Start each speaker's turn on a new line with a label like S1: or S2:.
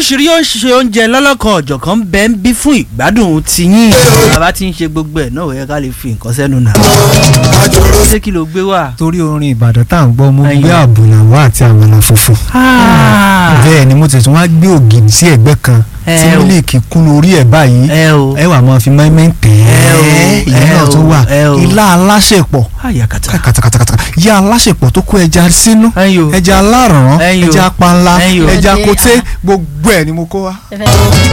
S1: oríṣiríṣi oúnjẹ lọ́lọ́kan ọ̀jọ̀kan bẹ́ẹ̀ ń bí fún ìgbádùn tiyín bàbá tí ń ṣe gbogbo ẹ̀ náà ó yẹ ká lè fi nǹkan sẹ́nu nà. ṣé kí ló gbé wá.
S2: torí orin ìbàdàn tá à ń gbọ́ mo
S1: Ayọ̀.
S2: gbé àbùlàwà àti àmàlà funfun bẹ́ẹ̀ ni mo ti tún wá gbé ògì sí ẹ̀gbẹ́ kan
S1: Ẹ
S2: tí
S1: o.
S2: mílíkì kún lórí ẹ̀ báyìí
S1: ẹ o
S2: ẹ wà máa fi mẹ́mẹ́ tẹ̀
S1: Ẹ o,
S2: ẹ́ ìyẹn
S1: ẹ
S2: náà
S1: o,
S2: tó wà
S1: ẹ o.
S2: ilá aláṣẹpọ̀
S1: àyàkàtà.
S2: kàtàkàtàkàtà yá aláṣẹpọ̀ tó kó ẹja sínú
S1: Ẹyọ.
S2: ẹja aláràn
S1: Ẹyọ.
S2: ẹja panla
S1: Ẹyọ.
S2: ẹja
S3: Ẹdẹ,
S2: koté
S3: ah.
S2: gbogbo ẹ̀ ni mo kó wá.
S3: ẹ fẹ́